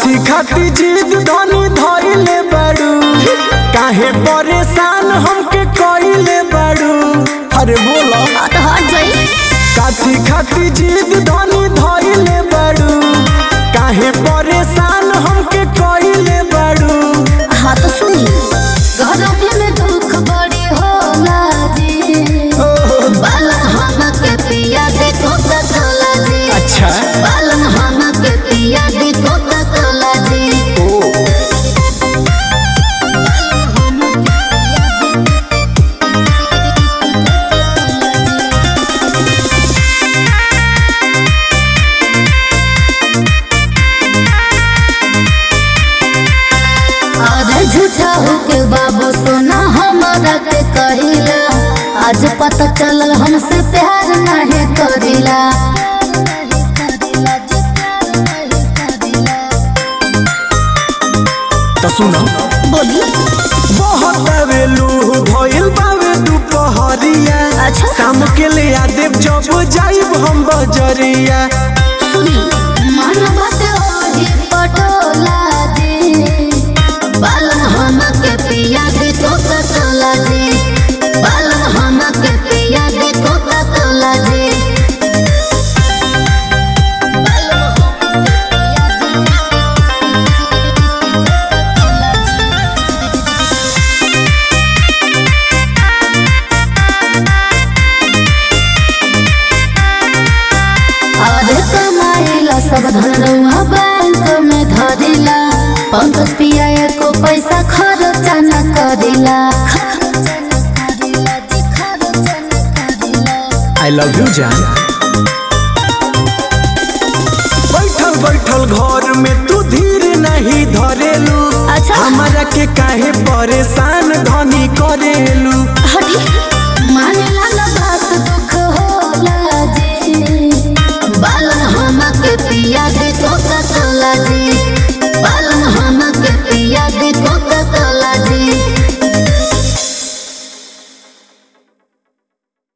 काथी खाती जिद धनी धइले बाड़ू काहे परेशान हमके कइले बाड़ू अरे बोलो हाँ तो हट जाई काथी खाती जिद धनी धइले बाड़ू काहे परेशान हमके कइले बाड़ू हाँ तो सुनी घर में दुख बड़ी होला जी बालम हम के पिया देखो त तोला जी अच्छा बालम हम के पिया देखो त तोला जी ओ अरे झूठा होके बाबू सोना हमारा के कहिला आज पता चलल हमसे प्यार नहीं करिला तो सुनो बोली बहुत आवेलू भइल बावे दुपहरिया अच्छा। शाम के ले आ देव जब जाइब हम बजरिया सुनी मन बात ओही पटोला जी बालम हम के पिया देखो त तोला जी बालम हम के पिया देखो त तोला जी बालम हम के पिया अरे कमाइला सब धन रउआ बैंक में धरिला पंकज पिया एको पैसा खर्चा न करिला आई लव यू जान बैठल बैठल घर में तू धीर नहीं धरेलू अच्छा। हमारा के काहे परेशान धनी करेलू हटी